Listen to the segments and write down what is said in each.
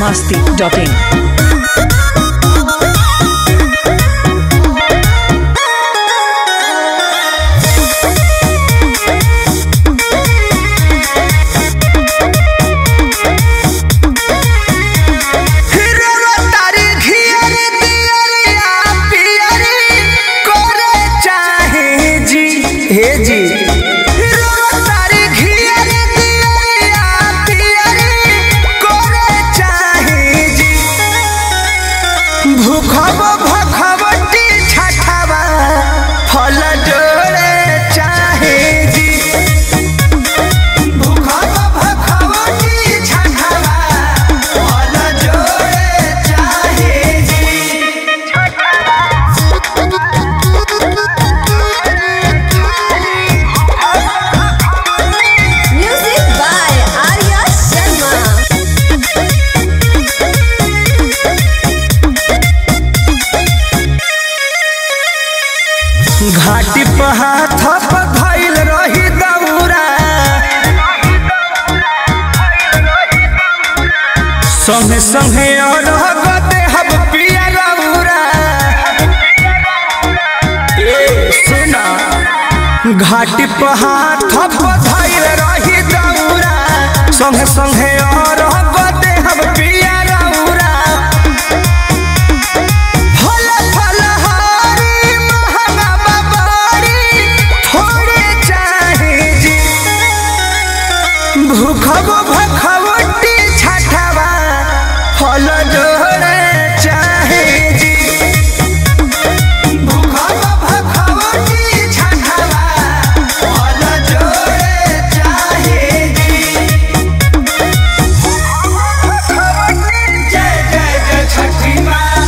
masti.in. हिरवा तारी घियरी दियरिया पियरी करे चाहे जी हे जी हिरवा तारी घियरी दियरिया पियरी करे चाहे जी भूखब भखबटी छठवा फल जोड़े चाहे जी भूखब भखबटी छठवा फल जोड़े चाहे जी Music by Arya Sharma. घाटी पर हाथ पर धइल रही दौरा संगे संगे और गते हम पिया रौरा ए सुना घाटी पर हाथ पर धइल रही दौरा संगे संगे और गते हम पिया रौरा फल फल हारी महंगा बबारी थोड़े चाहे जी भूखब भखवटी छठवा फल जोड़े चाहे जी भूखब भखवटी छठवा फल जोड़े चाहे जी जय जय जय छठी माँ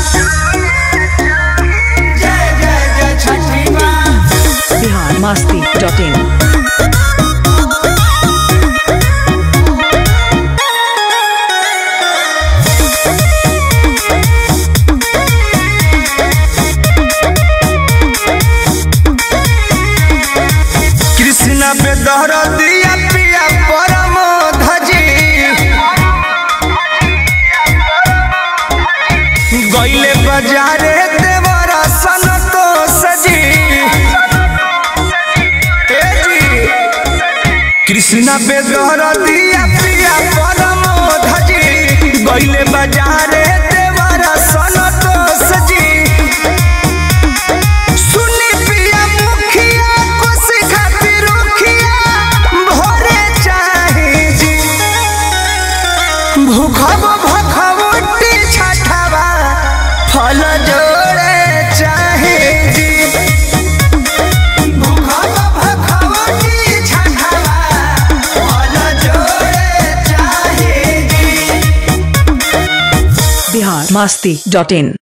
जय जय जय छठी माँ Bihar masti.in. कृष्ण पे दहर दिया पिया परम धजी गईले बाजारे देवर सन तो सजी ए जी कृष्ण पे दहर दिया पिया परम धजी गईले बाजारे देवर सन तो सजी सुनी पिया मुखिया कोसी खातिर रुखिया भोरे चाहे जी भूखब भखवटी छठवा फल जोड़े चाहे जी भूखब भखवटी छठवा फल जोड़े चाहे जी Bihar masti.in.